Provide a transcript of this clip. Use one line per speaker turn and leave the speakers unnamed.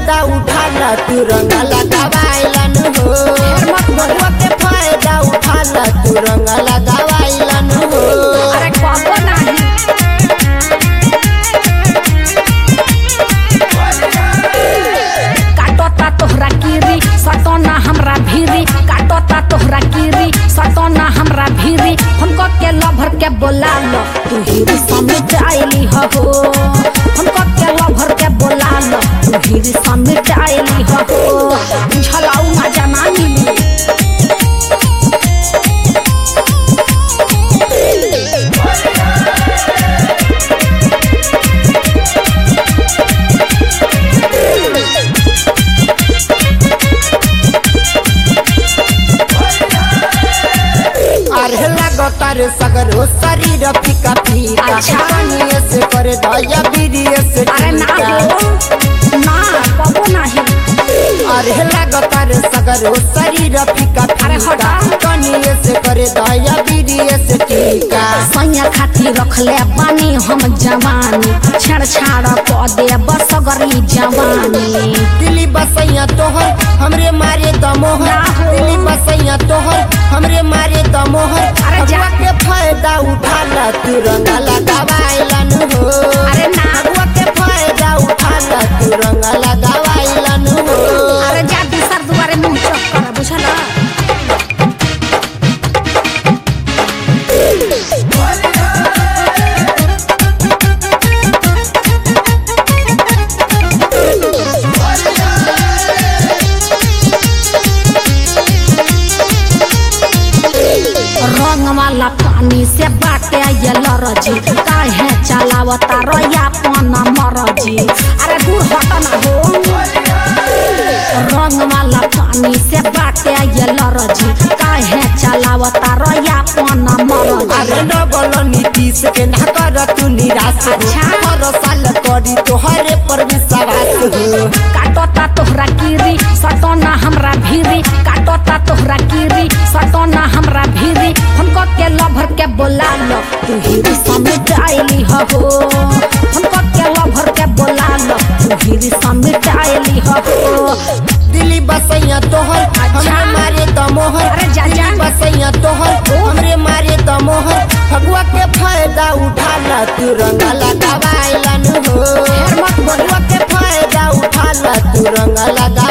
फायदा उठाला तू रंग लगावाइलन हो बबुआ के फायदा उठाला तू रंग लगावाइलन हो
अरे कबो नाही काटता तोहरा कीरी सटोना हमरा भीरी काटता तोहरा कीरी सटोना हमरा भीरी हमको के लभर के बोला लो तू हीरी समिट आइली हो हमको के लभर के बोला लो तू हीरी समिट आइली हो झलाऊ ना जाना मिली
अरे लगतार सगरो शरीर फीका फीका
अच्छा।
पानिए से कर दया बीरिए से
अरे ना
टीका।
हो ना कबो नाही
अरे लगतार सगरो शरीर फीका
अरे
फीका
हटा।
पानिए से कर दया बीरिए से टीका
सैया खातिर रखले बानी हम जवानी छेड़छाड़ क दे बसगरी जवानी
दिल्ली बसैया तोहर हमरे मारे दमोहर
ना हो।
दिल्ली बसैया तोहर हमरे मारे दमोहर
अरे जा।
अगुआ के फायदा उठाला तू रंग लगावाइलन हो
अरे ना।
अगुआ के फायदा उठाला तू रंग लगावाइलन हो
अरे जा दूसर दुआरे मुंह चौक कर बुझला रंग वाला पानी से बाटे ये लरजी काहे चलावता रोया पना मरजी अरे दूर हट ना हो रंग वाला पानी से बाटे ये लरजी काहे चलावता रोया पना मरजी
अरे डबल नीतीश के ना कर तू निराश हो
अच्छा।
हर साल करी तोहरे पर विश्वास हो
काटता तोहरा कीरी सटोना हमरा भीरी काटता तोहरा कीरी सटोना हमरा भीरी हमको के लभर के बोला लो तू हीरी समिट आइली हो हमको के लभर के बोला लो तू हीरी समिट आइली हो
दिल्ली बसैया तोहर हमरे मारे दमोहर
अरे जा, जा।
दिल्ली बसैया तोहर हमरे मारे दमोहर फगुआ के फायदा उठाला तू रंग लगावाइलन हो
मत बोल।
फगुआ के फायदा उठाला तू रंग लगा